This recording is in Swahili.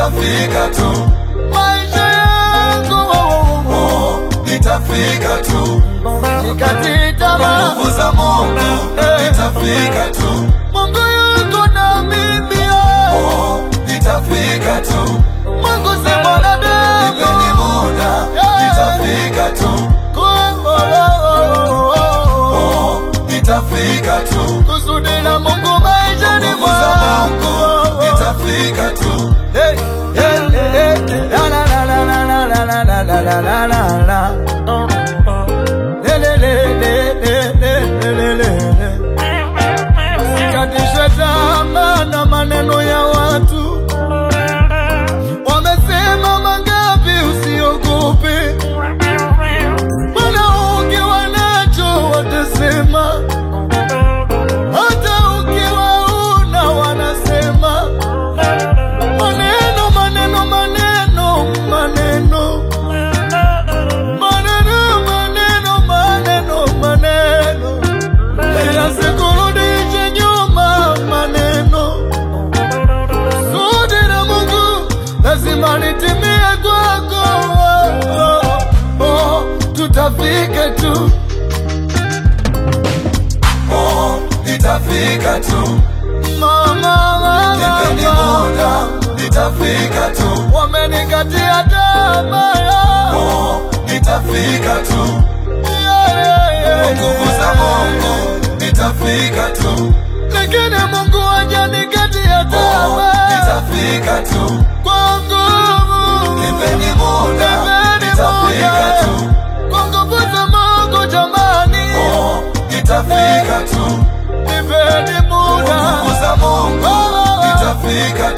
nitafika tu, maisha yangu oh, nitafika tu, nikati tamaa nguvu za Mungu nitafika tu, Mungu yuko na mimi oh, nitafika tu, Mungu si nipeni mwanadamu muda, nitafika tu, oh, nitafika tu, kusudi la Mungu maishani nguvu za Mungu mwangu nitafika tu, Hey, hey, hey, la, la, la, la, la, la, la, la, la, la, la, la, la. Le, le, le, le, le, le, le, le, le. Usikatishwe tamaa na maneno ya watu, wamesema mangapi, usiogope, maana ukiwa nacho watasema, hata ukiwa una wanasema maneno maneno maneno maneno maneno maneno maneno maneno yasikurudishe nyuma maneno sudi la Mungu lazima litimie kwako oh, oh, tutafika tu oh, nitafika tu, mama nipeni muda, nitafika tu, wamenikatia tamaa oh, nitafika tu, yeah, yeah, yeah, kwa nguvu za Mungu nitafika tu, lakini Mungu hajanikatia oh, tamaa nitafika tu, kwa nguvu nipeni muda, Nipeni nitafika muda. tu, kwa nguvu za Mungu jamani, oh, nitafika tu, nipeni kwa muda nguvu za Mungu nitafika